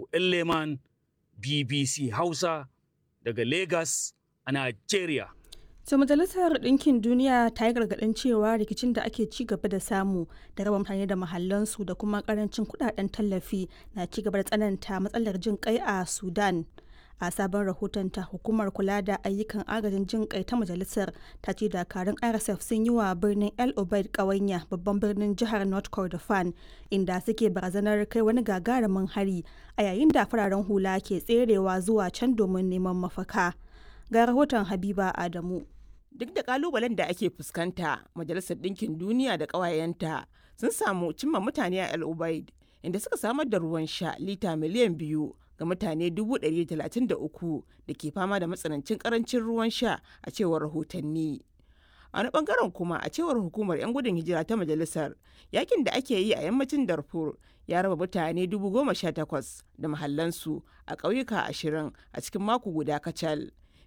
Leman BBC Hausa daga Lagos a Nigeria. To Majalisar Ɗinkin Duniya ta yi gargaɗin cewa rikicin da ake ci gaba da samu da raba mutane da mahallansu da kuma ƙarancin kuɗaɗen tallafi na ci gaba da tsananta matsalar jin kai a Sudan. A sabon rahotonta hukumar kula da ayyukan agajin jin kai ta majalisar ta ce dakarun RSF sun yi wa birnin El Obeid ƙawanya babban birnin jihar North Kordofan inda suke barazanar kai wani gagarumin hari a yayin da fararen hula ke tserewa zuwa can domin neman mafaka. Ga rahoton Habiba Adamu. duk da kalubalen da ake fuskanta majalisar ɗinkin duniya da ƙawayenta sun samu cimma mutane a el ubaid inda suka samar da ruwan sha lita miliyan biyu ga mutane 133 da ke fama da matsanancin karancin ruwan sha a cewar rahotanni a wani bangaren kuma a cewar hukumar 'yan gudun hijira ta majalisar yakin da ake yi a yammacin darfur ya raba mutane 18,000 da mahallansu a ƙauyuka ashirin a cikin mako guda kacal